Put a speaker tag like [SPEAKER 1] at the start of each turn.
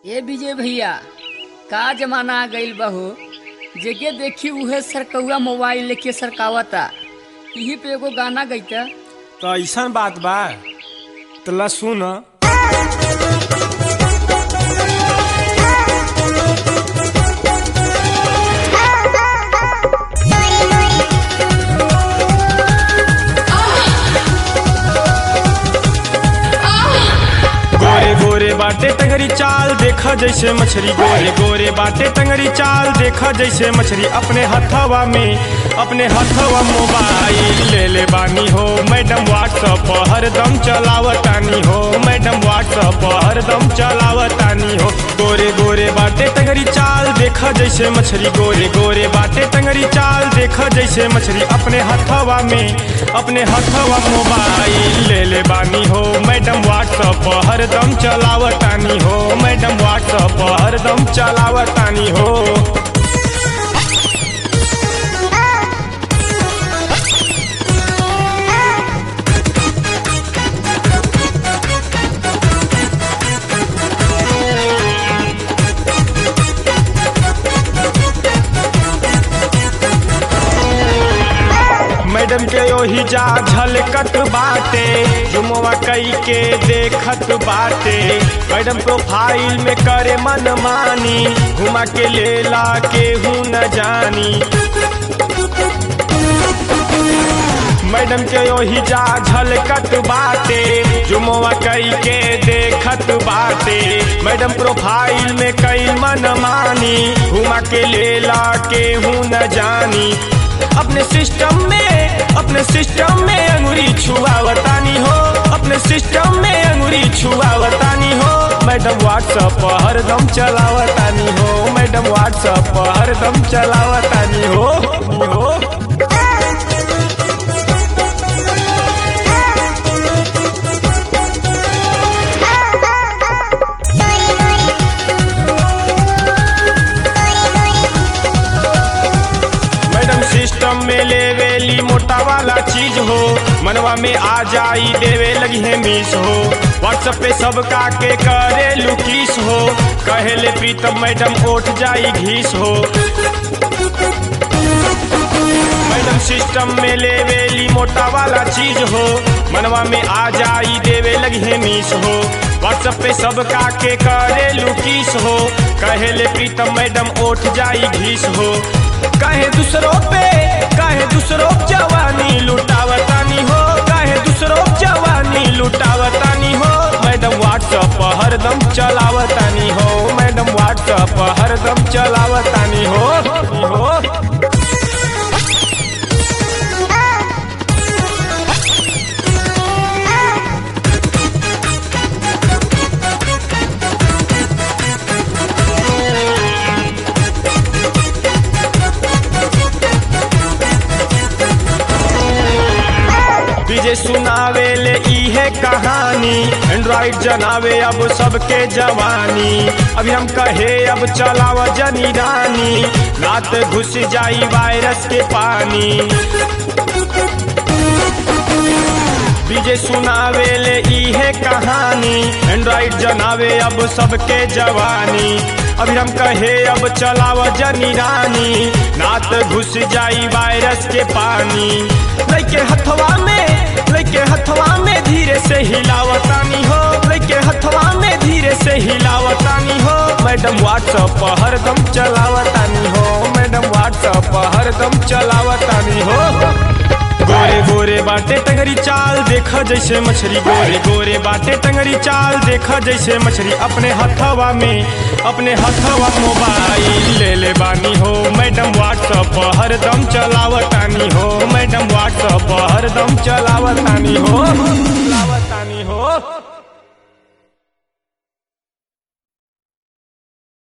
[SPEAKER 1] ए विजय भैया का जमाना आ गईल बहू जेके देखी उहे सरकौआ मोबाइल लेके सरकावता यही पे एगो गाना गईता
[SPEAKER 2] तो ऐसा बात बा तला सुन गोरे गोरे बाटे टंगरी चाल देखा जैसे मछली गोरे गोरे बाटे टंगरी चाल देखा जैसे मछली अपने हथवा में अपने हथवा मोबाइल ले ले बानी हो मैडम व्हाट्सअप हरदम चलावतानी हो मैडम व्हाट्सअप हरदम चलावतानी हो गोरे गोरे बाटे टंगरी चाल देखा जैसे मछली गोरे गोरे बाटे टंगरी चाल देखा जैसे मछली अपने हथवा में अपने हथवा मोबाइल ले ले बानी हो मैडम व्हाट्सअप हरदम चलावतानी हो मैडम व्हाट्सअप हरदम चलावतानी हो मैडम के ओही जा झलकत बाटे जुमवा कई के देखत बाटे मैडम प्रोफाइल में करे मन मानी घुमा के लेला केहू न जानी मैडम के ओही जा झलकत बाटे जुमवा कई के देखत बाटे मैडम प्रोफाइल में कई मन मानी घुमा के लेला केहू न जानी अपने सिस्टम में अपने सिस्टम में अंगुरी छुआवतानी हो अपने सिस्टम में अंगुरी छुआवतानी हो मैडम व्हाट्सअप हरदम चलावतानी हो मैडम व्हाट्सअप हरदम चलावतानी हो हो मैडम सिस्टम में लेवेली मोटा वाला चीज हो मनवा में आ जाई देवे लगी है मिस हो व्हाट्सएप पे सबका के करे लुकीस हो कहेले प्रीतम मैडम उठ जाई घीस हो मैडम सिस्टम में लेवेली मोटा वाला चीज हो मनवा में आ जाई देवे लगी है मिस हो व्हाट्सएप पे सबका के करे लुकीस हो कहेले प्रीतम मैडम उठ जाई घीस हो कहे दूसरों पे कहे दूसरों जवानी लुटावतानी हो कहे दूसरों जवानी लुटावतानी हो मैडम व्हाट्सएप हरदम चलावतानी हो मैडम व्हाट्सएप हरदम चलावतानी हो हो विजय सुनावे ले इहे कहानी एंड्रॉइड जनावे अब सबके जवानी अभी हम कहे अब चलाव जनी रानी रात घुस जाई वायरस के पानी विजय सुनावे ले इहे कहानी एंड्रॉइड जनावे अब सबके जवानी अभी हम कहे अब चलाव जनी रानी नात घुस जाई वायरस के पानी लेके हथवा में लेके हथवा में धीरे से हिलावतानी हो लेके हथवा में धीरे से हिलावतानी हो मैडम व्हाट्सअप हरदम चलावतानी हो मैडम व्हाट्सअप हरदम चलावतानी हो गोरे गोरे बाटे टंगरी चाल देखा जैसे मछली गोरे गोरे बाटे टंगरी चाल देखा जैसे मछली अपने हथवा में अपने हथवा मोबाइल ले ले बानी हो मैडम व्हाट्सअप हरदम चलावतानी हो मैडम व्हाट्सअप हरदम चलावतानी हो चलावतानी हो